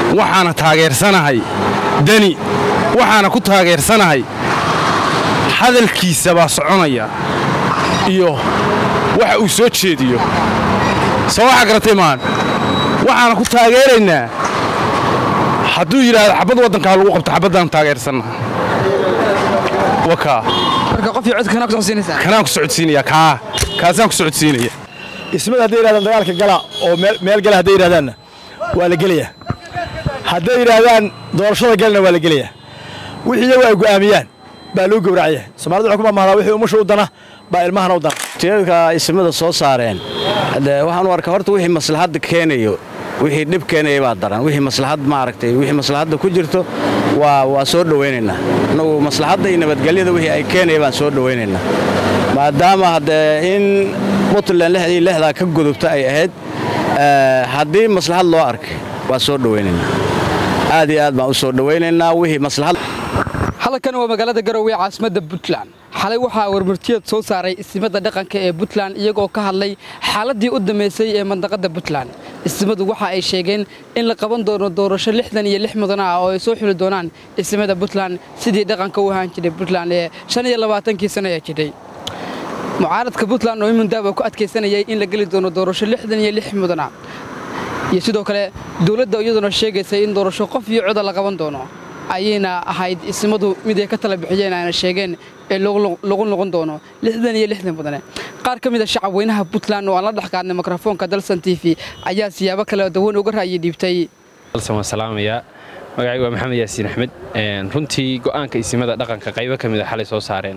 waxaana taageersanahay deni waxaana ku taageersanahay hadalkiisa baa soconaya iyo waxa uu soo jeediyo soo waxa garatay maan waxaana ku taageeraynaa hadduu yidhaahdo xabad waddankaa lagu qabto xabaddaan taageersannaha wakaa marka qof iyo codka kanaa ku socodsiinaysaa kanaan ku socodsiinaya kaa kaasaan ku socodsiinaya ismada hadday yidhahdaan dagaalka gala oo meel gala hadday yidhahdaanna waa la gelayaa hadday yidhaahdaan doorashada galna waa la gelayaa wixii iyagu ay go'aamiyaan baa loo gowracaya soomaalida waxay ku mamahdaa wixii umusha u dana baa ilmahana u dana tiirarka ismada soo saareen de waxaan u arkaa horta wixii maslaxadda keenayo wixii dhib keenaya baa daran wixii maslaxad maaragtay wixii maslaxadda ku jirto waa waa soo dhowaynaynaa annagu maslaxadda iyo nabadgelyada wixii ay keenaya baan soo dhowaynaynaa maadaama haddee in puntland lixdii lixdaa ka gudubta ay ahayd haddii maslaxad loo arkay waa soo dhowaynaynaa aad iyo aad baan u soo dhowaynaynaa wixii maslaxad halkan waa magaalada garowe caasimadda puntland xalay waxaa warmartiyeed soo saaray ismada dhaqanka ee puntland iyagoo ka hadlay xaaladdii u dambaysay ee mandaqadda puntland ismadu waxa ay sheegeen in la qaban doono doorasho lixdan iyo lix mudan ah oo ay soo xuli doonaan ismada puntland sidii dhaqanka u ahaan jiray puntland ee shan iyo labaatankii sano ee jidhay mucaaradka puntland oo imundaaba ku adkaysanayay in la geli doono doorasho lixdan iyo lix mudan ah iyo sidoo kale dowladda iyaduna sheegaysay in doorasho qof iyo coda la qaban doono ayayna ahayd ismadu mid ay ka tala bixiyeen ayna sheegeen ee lagu noqon doono lixdan iyo lixdan mudane qaar ka mid a shacab weynaha puntland oo aan la dhex qaadnay mikrofoonka dalsan t v ayaa siyaabo kale dawan uga ra'yi dhiibtay dalsan waan salaamayaa magacaygu waa maxamed yaasiin axmed runtii go'aanka isimada dhaqanka qaybo ka mid a xalay soo saareen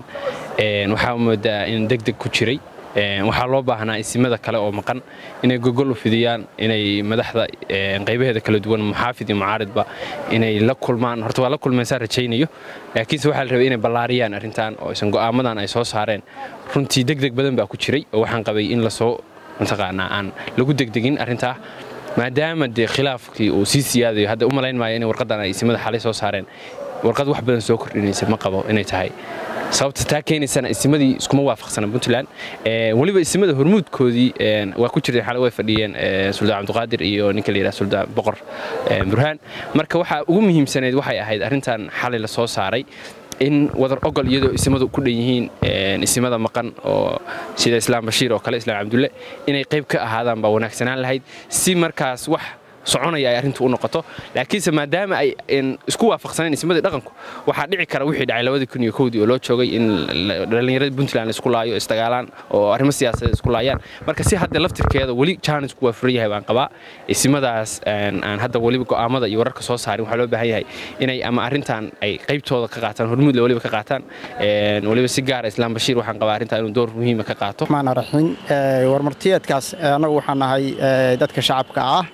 waxaa moodaa in deg deg ku jiray waxaa loo baahnaa isimada kale oo maqan inay gogol u fidiyaan inay madaxda qaybaheeda kala duwan muxaafid iyo mucaaridba inay la kulmaan horta waa la kulmaysaan rajaynayo laakiinse waxaa la rabay inay ballaariyaan arrintan oo isan go'aamadan ay soo saareen runtii deg deg badan baa ku jiray oo waxaan qabay in lasoo mataqaanaa aan lagu degdegin arrintaa maadaama dee khilaafkii uu sii siyaadayo hadda u malayn maayo inay warqaddan ay isimada xalay soo saareen warqad wax badan soo kordhinaysa ma qabo inay tahay sababta taa keenaysana isimadii iskuma waafaqsana puntland weliba isimada hormuudkoodii waa ku jireen xalay way fadhiyeen suldaan cabdiqaadir iyo ninka la yidhaha suldaan boqor burhaan marka waxaa ugu muhiimsanayd waxay ahayd arrintan xalay la soo saaray in wadar ogol iyadoo isimadu ku dhan yihiin isimada maqan oo sida islaam bashiir oo kale islaam cabdulle inay qayb ka ahaadaan baa wanaagsanaan lahayd si markaas wax soconaya ay arrintu u noqoto laakiinse maadaama ay isku waafaqsaneen ismadii dhaqanku waxaa dhici kara wixii dhacay labadii kun iyo kowdii oo loo joogay in dhallinyarada puntland isku laayo isdagaalaan oo arrimo siyaasadeed isku laayaan marka si hadda laftirkeeda weli jaanisku waa furan yahay baan qabaa isimadaas aan hadda weliba go'aamada iyo wararka soo saarin waxaa loo baahan yahay inay ama arrintan ay qaybtooda ka qaataan hormuudle weliba ka qaataan weliba si gaara islaam bashiir waxaan qabaa arrintan inuu door muhiima ka qaato maana raxiin warmartiyeedkaas annagu waxaan nahay dadka shacabka ah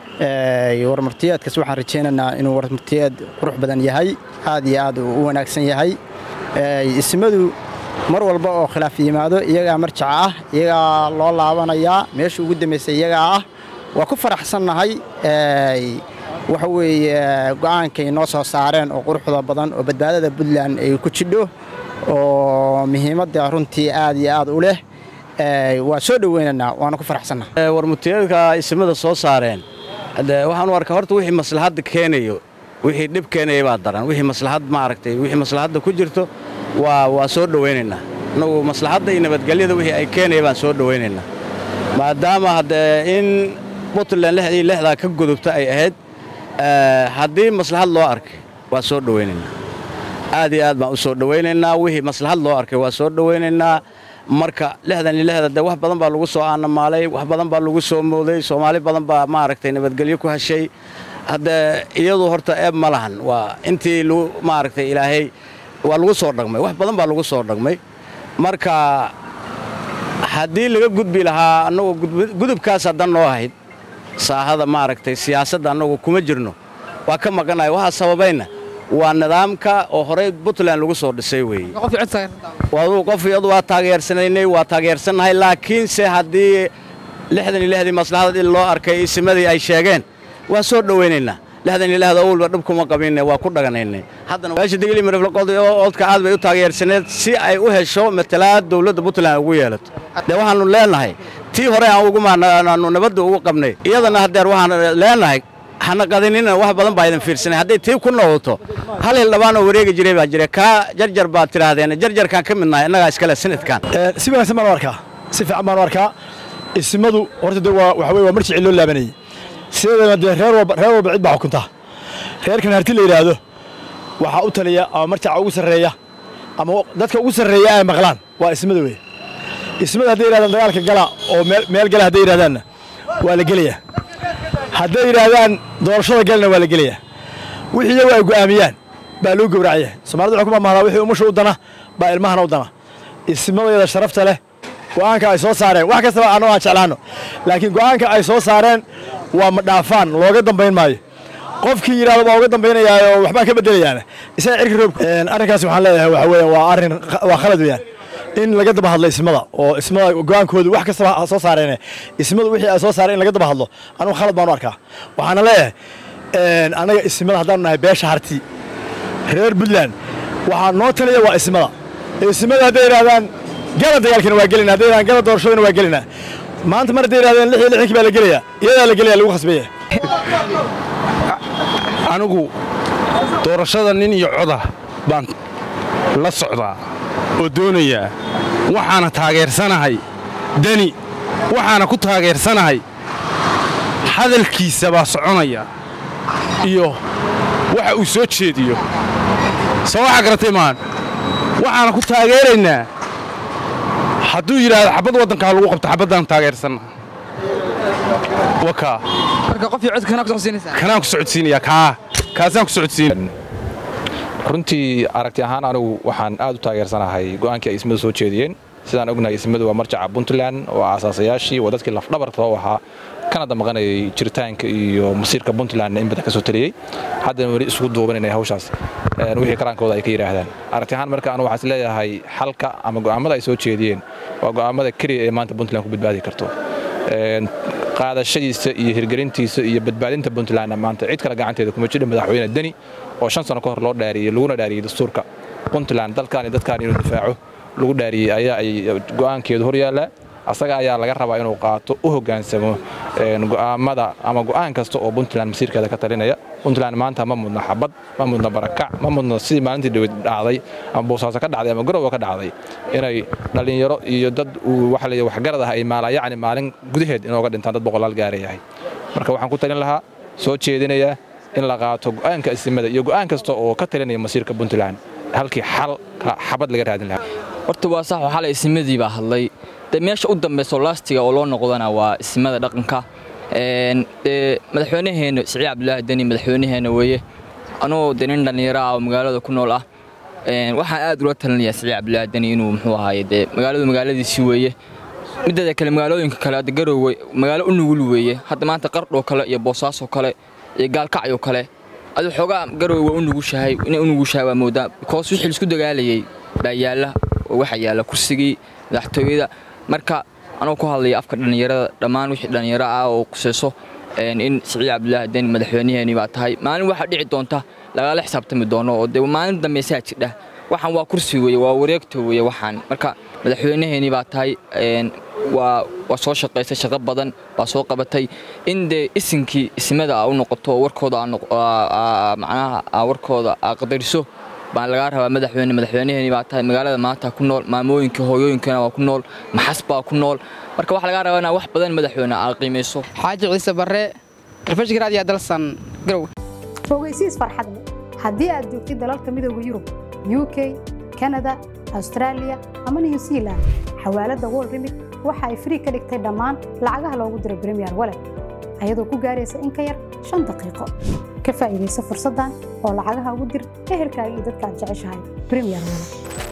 warmartiyeedkaas waxaan rajaynaynaa inuu warmartiyeed qurux badan yahay aad iyo aad u wanaagsan yahay ismadu mar walba oo khilaaf yimaado iyagaa marjaca ah iyagaa loo laabanayaa meesha ugu dambaysay iyagaa ah waa ku faraxsannahay waxa weeye go'aankay noo soo saareen oo quruxda badan oo badbaadada puntland ay ku jidho oo muhiimadda runtii aad iyo aad u leh waa soo dhoweynaynaa waana ku faraxsannahay warmutiyeedka ismada soo saareen de waxaan u arkaa horta wixii maslaxadda keenayo wixii dhib keenaya baa daran wixii maslaxad maaragtay wixii maslaxadda ku jirto waa waa soo dhowaynaynaa annagu maslaxadda iyo nabadgelyada wixii ay keenaya baan soo dhowaynaynaa maadaama haddee in puntland lixdii lixdaa ka gudubta ay ahayd haddii maslaxad loo arkay waa soo dhowaynaynaa aad iyo aad baan u soo dhowaynaynaa wixii maslaxad loo arkay waa soo dhowaynaynaa marka lixdan iyo lixda dee wax badan baa lagu soo aanamaalay wax badan baa lagu soo mooday soomaali badan baa maaragtay nabadgelyo ku heshay haddee iyadu horta eeb ma lahan waa intii lagu maaragtay ilaahay waa lagu soo dhagmay wax badan baa lagu soo dhagmay marka haddii laga gudbi lahaa annagu gudubkaas haddan noo ahayd saahada maaragtay siyaasadda annagu kuma jirno waa ka maqanaya waxaa sababayna waa nidaamka oo horey puntland lagu soo dhisay weeye adu qof iyadu waa taageersanaynay waa taageersannahay laakiinse haddii lixdan iyo lixdii maslaxadad in loo arkay isimadii ay sheegeen waa soo dhowaynaynaa lixdan iyo lixda owlba dhib kuma qabinne waa ku dhaganaynay haddana meesha digli miriflaqodka aad bay u taageersaneed si ay u hesho matalaad dowladda puntland ugu yeelato dee waxaannu leenahay tii hore aan ugu maanaanu nabadda ugu qabnay iyadana haddeer waxaan leenahay hana qadinina wax badan baa idin fiirsanay hadday tii ku noqoto hal hildhibaan oo wareegi jiray baa jira kaa jarjar baad tidhaahdeen jarjarkaan ka midnahay innagaa iskale sanadkan si wanaagsan baan u arkaa si fiican baan u arkaa isimadu horta de waa waxa weye waa marjici loo laabanayey sideedana dee reer walba reer walba cid baa xukunta reerkan harti la yidhaahdo waxaa u taliya ama marjaca ugu sarreeya ama dadka ugu sarreeya ay maqlaan waa ismada weye ismada hadday yidhahdaan dagaalka gala oo meel meel gala hadday yidhahdaanna waa la gelayaa hadday yidhaahdaan doorashada galna waa la gelayaa wixii iyagu ay go'aamiyaan baa loo gowracaya soomaalida waxay ku mamahdaa wixii umusha u dana baa ilmahana u dana ismadayada sharafta leh go'aanka ay soo saareen wax kastaba anoo aan jeclaano laakiin go'aanka ay soo saareen waa ma dhaafaan looga dambayn maayo qofkii yidhahdo baa uga dambaynayaa oo waxbaan ka bedelayaana isaga cirka roob arrinkaas waxaan leeyahay waxa weeye waa arrin waa khalad weeyaan in laga daba hadlo ismada oo ismada go'aankoodu wax kastaba ha soo saareen ismadu wixii ay soo saareen in laga daba hadlo anugu khalad baan u arkaa waxaana leeyahay annaga ismada haddaanu nahay beesha harti reer puntland waxaa noo taliya waa ismada ismada hadday yidhahdaan gala dagaalkina waa gelina hadday yidhahdaan gala doorashadana waa gelina maanta mar hadday yidhahdeen lix iyo lixdankii baa la gelayaa iyadaa la gelaya lagu khasbaya anigu doorashada nin iyo coda baan la socdaa oo doonayaa waxaana taageersanahay deni waxaana ku taageersanahay hadalkiisa baa soconaya iyo waxa uu soo jeediyo soo waxaa garatay maan waxaana ku taageeraynaa hadduu yidhaahdo xabbad waddankaa lagu qabto xabaddaan taageersanna wakaa marka qof iyo cod kana ku socodsiinaysaa kanaan ku socodsiinayaa kaa kaasaan ku socodsiina runtii aragti ahaan anigu waxaan aad u taageersanahay go'aankii ay ismadu soo jeediyeen sidaan ognahay ismadu waa marjaca puntland oo aasaasayaashii waa dadkii lafdhabarta u ahaa kana damaqanayay jiritaanka iyo masiirka puntlandna in badan ka soo taliyey haddana weli isugu duubanayna hawshaas wixii karaankooda ay ka yidhaahdaan aragti ahaan marka anu waxaan is leeyahay xalka ama go'aammada ay soo jeediyeen waa go'aammada keliya ee maanta puntland ku badbaadi karto qaadashadiisa iyo hirgelintiisa iyo badbaadinta puntlandna maanta cid kale gacanteeda kuma jidha madaxweyne deni oo shan sano ka hor loo dhaariyey laguna dhaariyey dastuurka puntland dalkaan iyo dadkaan inuu difaaco lagu dhaariyey ayaa ay go'aankeedu hor yaallaa asaga ayaa laga rabaa inuu qaato u hoggaansamo go'aammada ama go'aan kasta oo puntland masiirkeeda ka talinaya puntland maanta ma mudna xabad ma mudna barakac ma mudna sidii maalintii dhaweyd dhacday ama boosaaso ka dhacday ama garowa ka dhacday inay dhallinyaro iyo dad uu waxa la waxgarad ah ay maala yacni maalin gudaheed inooga dhintaan dad boqolaal gaarayahay marka waxaan ku talin lahaa soo jeedinayaa in la qaato go'aanka isimada iyo go'aan kasta oo ka talinaya masiirka puntland halkii xal xabad laga raadin lahaa horta waa sax xalay ismadii baa hadlay de meesha u dambayso laastiga oo loo noqdana waa ismada dhaqanka dee madaxweynaheenna siciid cabdulaahi deni madaxweynaheenna weeye anuu de nin dhallinyaro ah oo magaalada ku nool ah waxaan aad ula talinayaa siciid cabdulaahi deni inuu muxuu ahaaye dee magaaladu magaaladiisii weeye mideeda kale magaalooyinka kale hadda garowe magaalo u nugul weeye hadda maanta qardhoo kale iyo boosaasoo kale iyo gaalkacyoo kale adu xoogaa garowe waa u nugushahay inay u nugushahay waa moodaa bikoos wixii laisku dagaalayay baa yaalla oo waxaa yaalla kursigii madaxtooyada marka anuu ku hadlaya afka dhallinyarada dhammaan wixii dhallinyaro ah oo kusayso in siciid cabdulaahi deni madaxweynaheenii baa tahay maalin waxaa dhici doonta lagala xisaabtami doono oo dee maalin dambeysaa jidha waxaan waa kursi weeye waa wareegta weeye waxaan marka madaxweynaheenii baa tahay waa waa soo shaqaysay shaqo badan baa soo qabatay in dee isinkii ismada a u noqoto warkooda macnaha warkooda aa qadariso baan lagaa rabaa madaxweyne madaxweynaheenii baa tahay magaalada maanta ku nool maamooyinka hooyooyinkana waa ku nool maxas baa ku nool marka waxaa lagaa rabaa inaa wax badan madaxweyne aa qiimayso xaaji ciise barre telefishinka raadiyo dalsan garow fogeysiis farxad leh haddii aad joogtid dalalka midooda yurub u k kanada austraaliya ama new zealand xawaaladda wol remit waxa ay frii ka dhigtay dhammaan lacagaha loogu diro bremiyer walet ayadoo ku gaaraysa in ka yar shan daqiiqo ka faa'iidaysa fursaddan oo lacagaha ugu dir ehelkaaga iyo dadka aad jeceshahay bremiyer walet